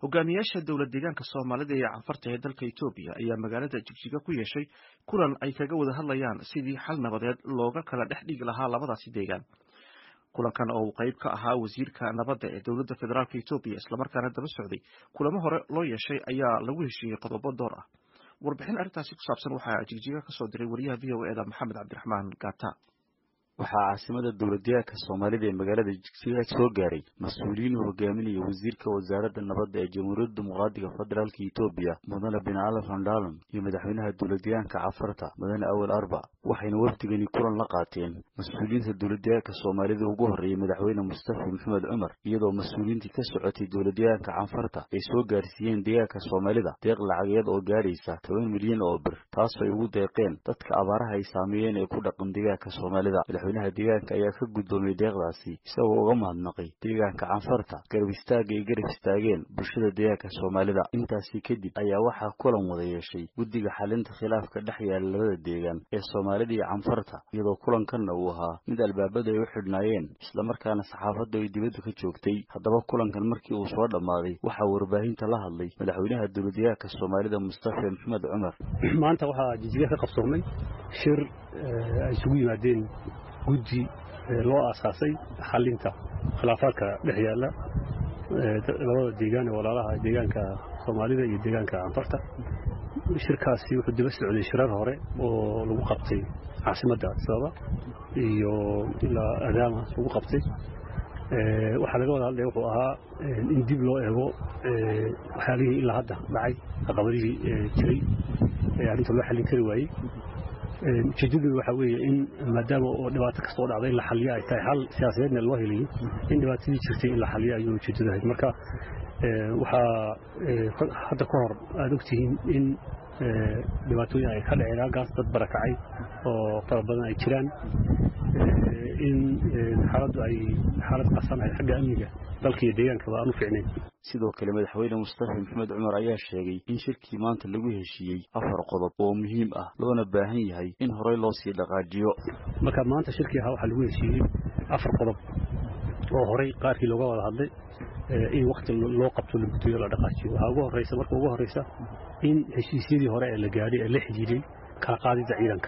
hogaamiyaasha dowlad deegaanka soomaalida ee canfarta ee dalka etoobiya ayaa magaalada jigjiga ku yeeshay kulan ay kaga wada hadlayaan sidii xal nabadeed looga kala dhex dhigi lahaa labadaasi deegaan kulankan oo uu qayb ka ahaa wasiirka nabadda ee dowladda federaalk etoobiya islamarkaana daba socday kulamo hore loo yeeshay ayaa lagu heshiiyey qodobo door ah warbixin arrintaasi ku saabsan waxaa jigjiga kasoo diray wariyaha v o eda maxamed cabdiraxmaan gata waxaa caasimada dowladdeegaanka soomaalida ee magaalada jigjiga soo gaaray mas-uuliyiin hogaaminaya wasiirka wasaaradda nabadda ee jamhuuriyadda dimuqraadiga federaalka etoobiya mudane bin ali vandalon iyo madaxweynaha dowladdeegaanka cafarta mudane awel arba waxayna wafdigani kulan la qaateen mas-uuliyiinta dowladdeegaanka soomaalida ugu horreeyey madaxweyne mustafa maxamed cumar iyadoo mas-uuliyiintii ka socotay dowladdeegaanka canfarta ay soo gaarsiiyeen deegaanka soomaalida deeq lacageed oo gaadhaysa toban milyan oo bir taasoo ay ugu deeqeen dadka abaaraha ay saameeyeen ee ku dhaqan deegaanka soomaalida madaxweynaha deegaanka ayaa ka guddoomiyey deeqdaasi isagoo uga mahadnaqay deegaanka canfarta garab istaaga ay garab istaageen bulshada deegaanka soomaalida intaasi kadib ayaa waxaa kulan wada yeeshay guddiga xalinta khilaafka dhex yaala labada deegaan ee soomaalida iyo canfarta iyadoo kulankanna uu ahaa mid albaabada ay u xidhnaayeen islamarkaana saxaafaddu ay dibadda ka joogtay haddaba kulankan markii uu soo dhammaaday waxaa warbaahinta la hadlay madaxweynaha dowladdeegaanka soomaalida mustafa maxamed cumar maanta waxaa jijiga ka qabsoomay shir ay isugu yimaadeen guddi loo aasaasay xalinta khilaafaadka dhex yaalla labada deegaan ee walaalaha deegaanka soomaalida iyo deegaanka canfarta shirkaasi wuxuu daba socday shirar hore oo lagu qabtay caasimadda adisababa iyo ilaa adaama lagu qabtay waxaa laga wada hadlaya wuxuu ahaa in dib loo eego waxyaalihii ilaa hadda dhacay caqabadihii jiray ee arrinta loo xallin kari waayey ujeeddadu waxaa weeye in maadaama oo dhibaato kastoo dhacda in la xalliyo ay tahay xal siyaasadeedna loo helayo in dhibaatadii jirtay in la xalliyo ayuu ujeeddadu ahayd marka waxaa hadda ka hor aada ogtihiin in dhibaatooyin ay ka dhaceen halkaas dad barakacay oo fara badan ay jiraan in xaaladdu ay xaalad qarsanahay xagga amniga dalka iyo deegaankaba aan u fiicnayn sidoo kale madaxweyne mustafa maxamed cumar ayaa sheegay in shirkii maanta lagu heshiiyey afar qodob oo muhiim ah loona baahan yahay in horey loo sii dhaqaajiyo marka maanta shirkii ahaa waxaa lagu heshiiyey afar qodob oo horey qaarkii looga wada hadlay in wakti loo qabto la guddiyo la dhaqaajiyo waxaa ugu horreysa marka ugu horreysa in heshiisyadii hore ee la gaadhay ee la xidhiiday kala qaadidda ciidanka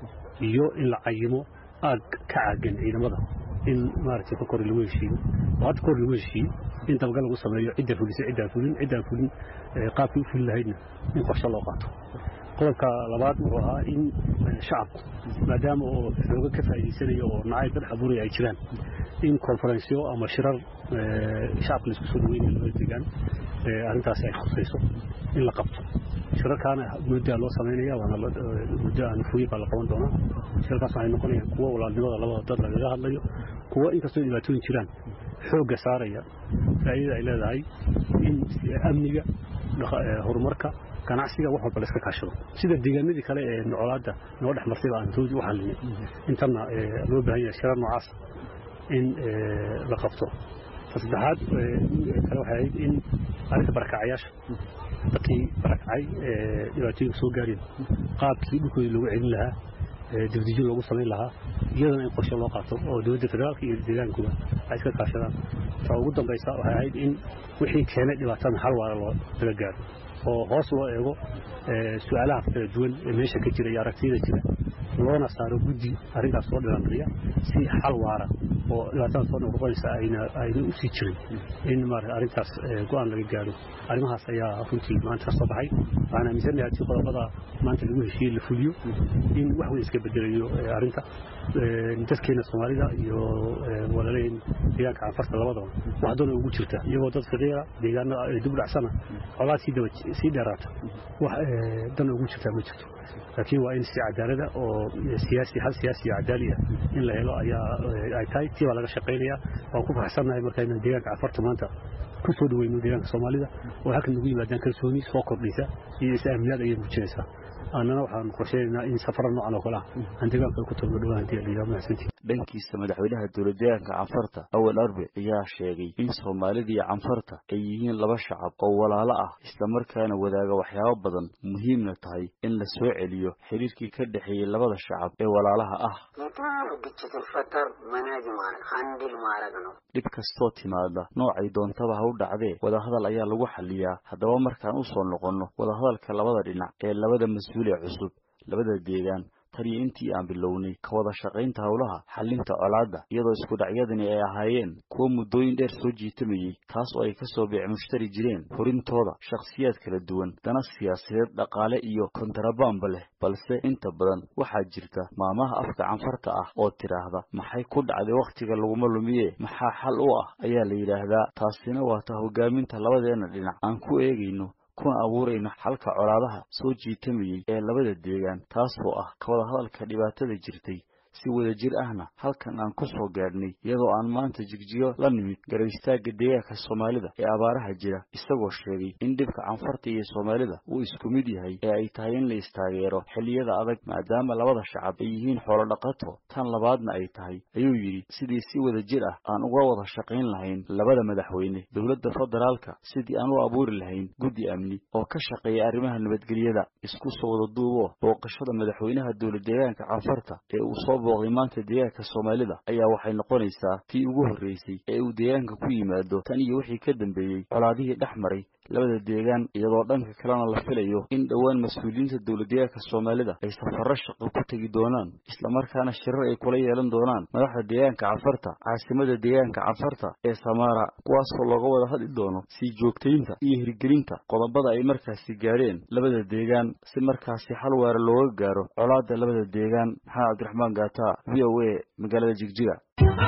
iyo in la cayimo aag ka caagan ciidamada in maaragtay ka kor lagu heshiiyo oo hadda kor lagu heshiiyo in dabagal lagu sameeyo cidda fulisay ciddaan fulin ciddaan fulin qaabkii u fuli lahaydna in qorshe loo qaato qodobka labaad wuxuu ahaa in shacabku maadaama oo xooga ka faa'iidaysanayo oo nacayb ka dhex abuuraya ay jiraan in konferensyo ama shirar shacabka laisku soo dhaweynayo labada deegaan arrintaasi ay khusayso in la qabto shirarkaana muddaa loo samaynaya waana muddo aan fuyin baa la qaban doonaa shirarkaas waxay noqonayaan kuwo walaalnimada labada dad lagaga hadlayo kuwo inkastoo dhibaatooyin jiraan xoogga saaraya faa'iidada ay leedahay in amniga horumarka ganacsiga wax walba la iska kaashado sida deegaanadii kale ee nocolaadda noo dhex martayba aan roodi u xallinay intanna loo baahan yahay shirar noocaas in la qabto saddexaad kale waxay ahayd in arrinta barakacayaasha dadkii barakacay dhibaatooyinka soo gaareen qaabkii dhulkoodii loogu celin lahaa dibdijin loogu samayn lahaa iyadana in qorshe loo qaato oo dowladda federaalka iyo deegaankuba ay iska kaashadaan ta ugu dambaysa waxay ahayd in wixii keenay dhibaatadan hal waara loo laga gaaro oo hoos loo eego su-aalaha kala duwan ee meesha ka jira iyo aragtiyada jira loona saaro guddi arrintaas soo dhilandhiya si xal waara oo dhibaatada soo noqnoqonaysa ayna ayna u sii jirin in maarata arrintaas go-aan laga gaaro arrimahaas ayaa runtii maanta ka soo baxay waxaan aaminsanahay haddii qodobada maanta lagu heshiiyey la fuliyo in wax weyn iska bedelayo arrinta dadkeena soomaalida iyo walaaleen deegaanka canfarta labadaba wax doona ugu jirta iyagoo dad faqiira deegaanada dib dhacsana colaad sii daba sii dheeraata wax dana ugu jirtaa ma jirto laakiin waa in si cadaalada oo siyaasi hal siyaasi iyo cadaali ah in la helo ayaa ay tahay tii baa laga shaqaynaya waan ku faraxsannahay markaynu deegaanka cafarta maanta ku soo dhaweyno deegaanka soomaalida oo halkan nagu yimaadaan kalsooni soo kordhaysa iyo is-aaminaad ayay muujinaysaa annana waxaan qorsheynaynaa in safara noocan oo kale ah aan deegaanka ku tagno dhawaan hadii la yidhaha mahadsantii dhankiisa madaxweynaha dowladdeegaanka canfarta awal arbe ayaa sheegay in soomaalida iyo canfarta ay yihiin laba shacab oo walaalo ah islamarkaana wadaaga waxyaabo badan muhiimna tahay in la soo celiyo xiriirkii ka dhexeeyey labada shacab ee walaalaha ah dhib kastoo timaada noocay doontaba ha u dhacdee wadahadal ayaa lagu xaliyaa haddaba markaan u soo noqonno wadahadalka labada dhinac ee labada mas-uul ee cusub labada deegaan tan iyo intii aan bilownay ka wada shaqaynta howlaha xalinta colaadda iyadoo isku dhacyadani ay ahaayeen kuwo muddooyin dheer soo jiitamayey taas oo ay kasoo beec mushtari jireen horintooda shakhsiyaad kala duwan dana siyaasadeed dhaqaale iyo kontarabaanba leh balse inta badan waxaa jirta maamaha afka canfarta ah oo tidhaahda maxay ku dhacday wakhtiga laguma lumiye maxaa xal u ah ayaa la yidhaahdaa taasina waa ta hogaaminta labadeena dhinac aan ku eegayno kuna abuurayno xalka colaadaha soo jiitamayey ee labada deegaan taasoo ah ka wada hadalka dhibaatada jirtay si wada jir ahna halkan aan ku soo gaadhnay iyadoo aan maanta jigjigo la nimid garab istaagga deegaanka soomaalida ee abaaraha jira isagoo sheegay in dhibka canfarta iyo soomaalida uu isku mid yahay ee ay tahay in la istaageero xilliyada adag maadaama labada shacab ay yihiin xoolo dhaqato tan labaadna ay tahay ayuu yidhi sidii si wada jir ah aan uga wada shaqayn lahayn labada madaxweyne dowladda federaalka sidii aan u abuuri lahayn guddi amni oo ka shaqeeya arrimaha nabadgelyada isku soo wada duubo booqashada madaxweynaha dowlad deegaanka canfarta ee uu soo booqday maanta deegaanka soomaalida ayaa waxay noqonaysaa tii ugu horreysay ee uu deegaanka ku yimaado tan iyo wixii ka dambeeyey colaadihii dhex maray labada deegaan iyadoo dhanka kalena la filayo in dhowaan mas-uuliyiinta dowladdeegaanka soomaalida ay safarro shaqo ku tegi doonaan islamarkaana shirar ay kula yeelan doonaan madaxda deegaanka canfarta caasimada deegaanka canfarta ee samaara kuwaasoo looga wada hadli doono sii joogtaynta iyo hirgelinta qodobada ay markaasi gaadheen labada deegaan si markaasi xal waara looga gaaro colaadda labada deegaan maxamed cabdiraxmaan gaata v o a magaalada jigjiga